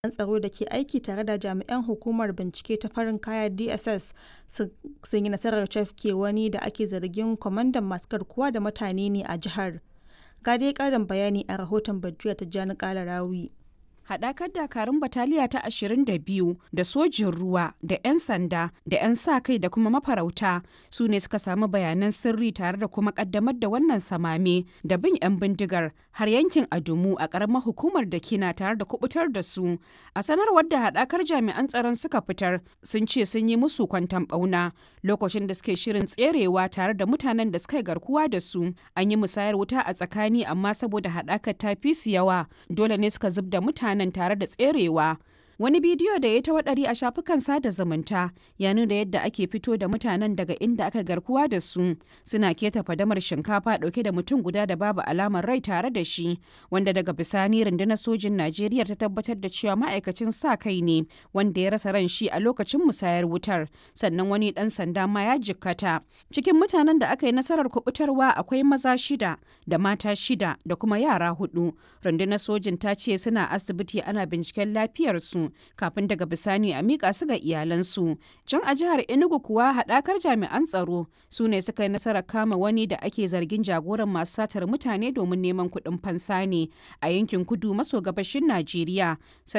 tsaro da ke aiki tare da jami'an Hukumar Bincike ta Farin Kaya (DSS) sun yi nasarar cafke wani da ake zargin kwamandan masu garkuwa da mutane ne a jihar. Ga dai ƙarin bayani a rahoton Badruya Tijjani Kalarawi. haɗakar dakarun bataliya ta 22 da sojin ruwa da 'yan sanda da 'yan sa kai da kuma mafarauta su ne suka samu bayanan sirri tare da kuma ƙaddamar da wannan samame da bin 'yan bindigar har yankin adumu a ƙaramar hukumar da kina tare da kubutar da su a sanarwar da haɗakar jami'an tsaron suka fitar sun ce sun yi musu kwantan ɓauna lokacin da suke shirin tserewa tare da mutanen da suka yi garkuwa da su an yi musayar wuta a tsakani amma saboda haɗakar ta fi su yawa dole ne suka zub da mutanen nan tare da tserewa wani bidiyo da ya ta waɗari a shafukan sada zumunta ya nuna yadda ake fito da mutanen daga inda aka garkuwa da su suna keta fadamar shinkafa ɗauke da mutum guda da babu alamar rai tare da shi wanda daga bisani rundunar sojin najeriya ta tabbatar da cewa ma'aikacin sa kai ne wanda ya rasa ran shi a lokacin musayar wutar sannan wani ɗan sanda ma ya jikkata cikin mutanen da aka yi nasarar kubutarwa akwai maza shida da mata shida da kuma yara hudu rundunar sojin ta ce suna asibiti ana binciken lafiyarsu kafin daga bisani a miƙa su ga iyalansu. Can a jihar Enugu kuwa haɗakar jami'an tsaro su ne suka yi nasarar kama wani da ake zargin jagoran masu satar mutane domin neman kuɗin fansa ne a yankin kudu maso gabashin Najeriya.